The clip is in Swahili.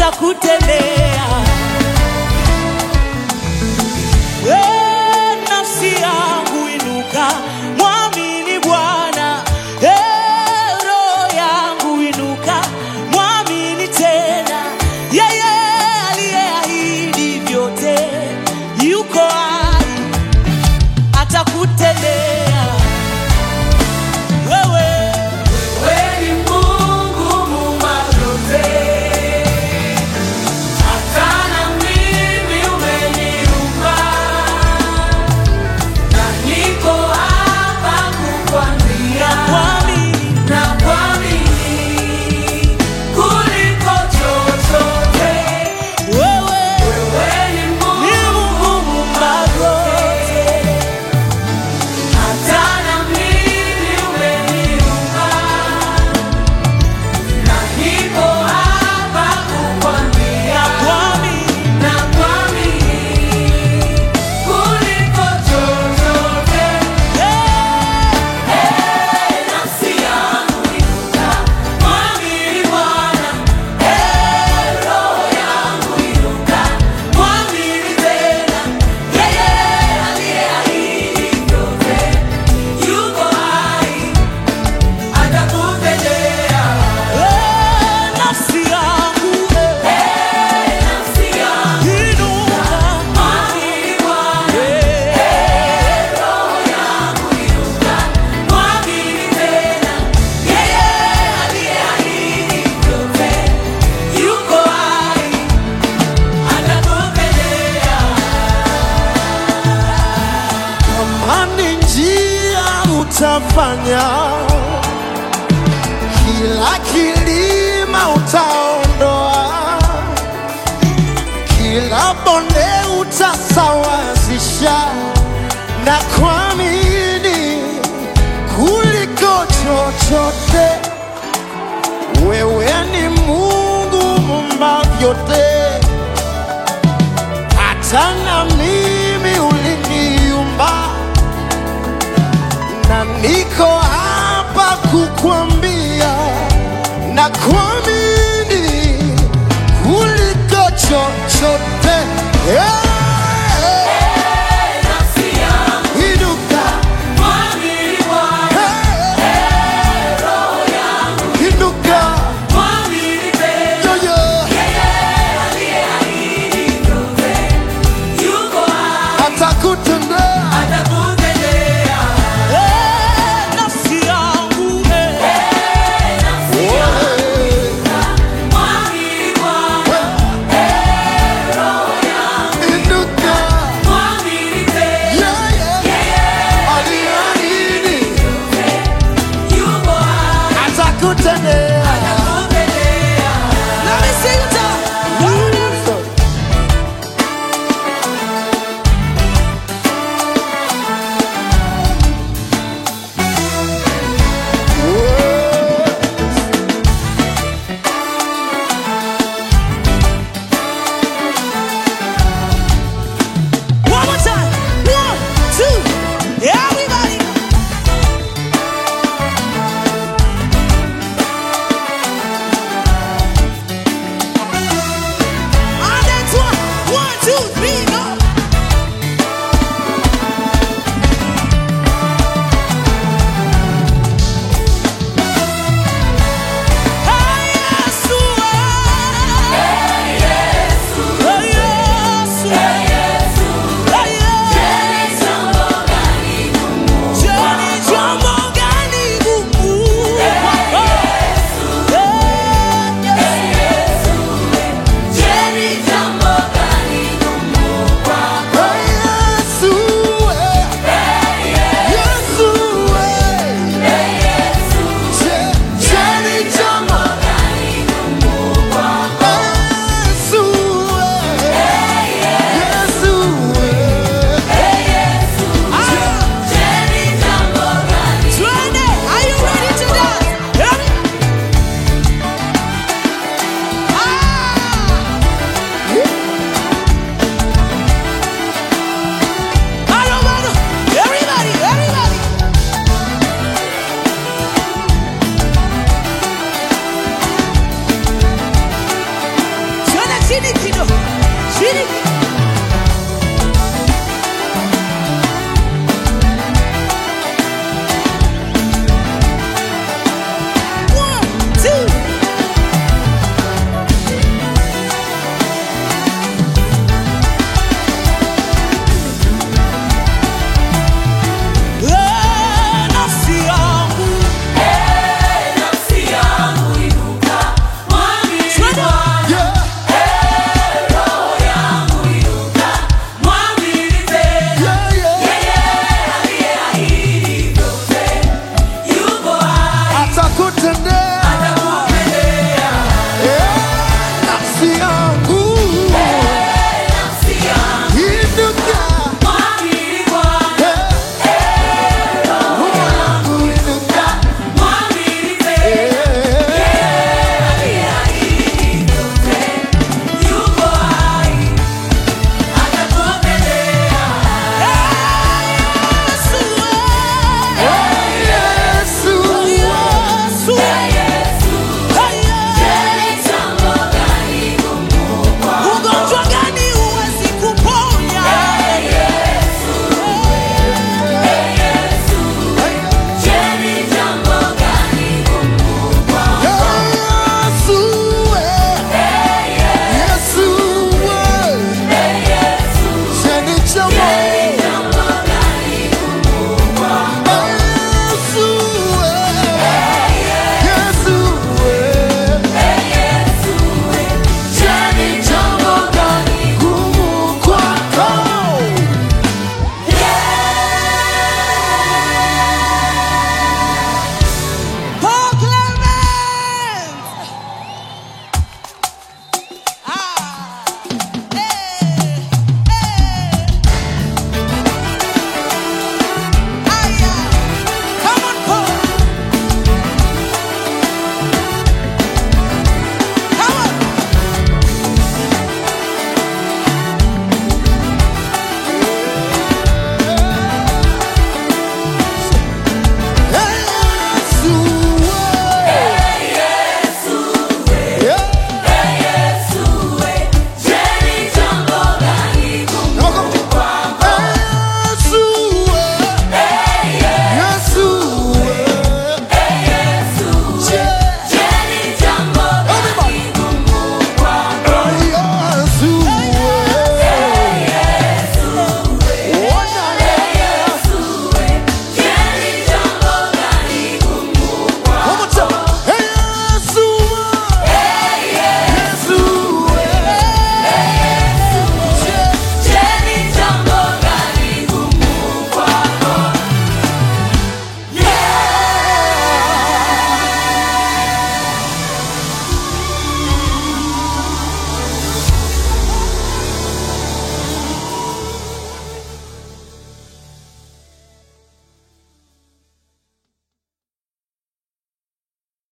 atakutendea. Eh, nafsi yangu inuka, mwamini Bwana. Eh, roho yangu inuka, mwamini tena. Yeye aliyeahidi vyote yuko hai, atakutendea wewe. Wewe ni Mungu muumba vyote, hata na mimi umeniumba, na niko hapa kukwambia Mwamini na kuamini kuliko chochote. wewe Wewe ni ni Mungu Mungu muumba vyote. hata na mimi umeniumba, na niko hapa kukwambia Mwamini na kuamini kuliko chochote. eh, Nafsi yangu inuka, mwamini Bwana. Eh, roho yangu inuka, mwamini tena. Yeye aliyeahidi vyote yuko hai, atakutendea. eh, nafsi yangu eh, Eh, nafsi yangu inuka. mwamini Bwana. Eh, Roho yangu inuka, mwamini tena. Yeye aliyeahidi vyote yuko hai, atakupendea. Kama ni njia utafanya, kila kilima utaondoa, kila bonde utasawazisha, na kuamini kuliko chochote. Wewe ni Mungu muumba vyote hata na mimi uliniumba, na niko hapa kukwambia na kuamini kuliko chochote. Yeah. Nafsi yangu Inuka, mwamini Bwana, hey, roho yangu inuka, mwamini tena. yo, yo. Yeye aliyeahidi vyote yuko hai, atakutendea atakutendea. eh, nafsi yangu eh, Nafsi yangu chini kidogo, chini,